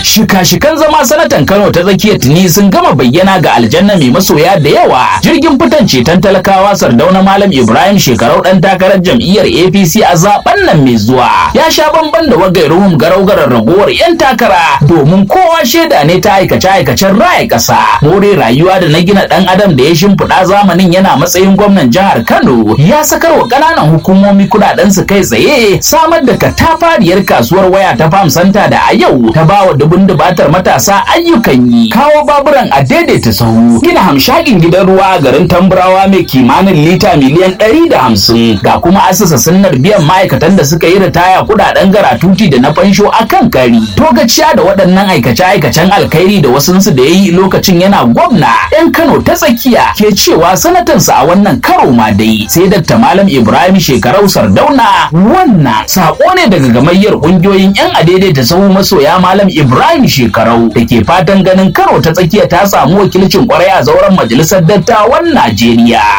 shika-shikan zama sanatan Kano ta tsakiyar tuni sun gama bayyana ga aljanna mai masoya da yawa jirgin fitan ceton talakawa sardauna malam Ibrahim shekarau dan takarar jam'iyyar APC a zaben nan mai zuwa ya sha bamban da wagairuhum garau-garar ragowar 'yan takara domin kowa shaida ne ta aikace-aikacen raya ƙasa more rayuwa da na gina ɗan adam da ya shimfiɗa zamanin yana matsayin gwamnan jihar Kano ya sakar wa ƙananan hukumomi kuɗaɗen su kai tsaye samar da katafariyar kasuwar waya ta Farm Center da a yau ta bawa dubun dubatar matasa ayyukan yi kawo baburan a daidaita sahu gina hamshakin gidan ruwa a garin Tamburawa mai kimanin lita miliyan ɗari da hamsin ga kuma asasa sunnar biyan ma'aikatan da suka yi ritaya kuɗaɗen garatuti da na fansho a kan kari togaciya da waɗannan aikace-aikacen alkhairi da wasunsu da ya yi lokacin yana gwamna 'yan Kano ta tsakiya ke cewa sanatansa a wannan karo ma dai sai Dr. Malam Ibrahim Shekarau Sardauna wannan sako ne daga gamayyar ƙungiyoyin 'yan adaidaita sahu masoya Malam Ibrahim Shekarau da ke fatan ganin Kano ta tsakiya ta samu wakilcin kwarai a zauren majalisar dattawan Najeriya.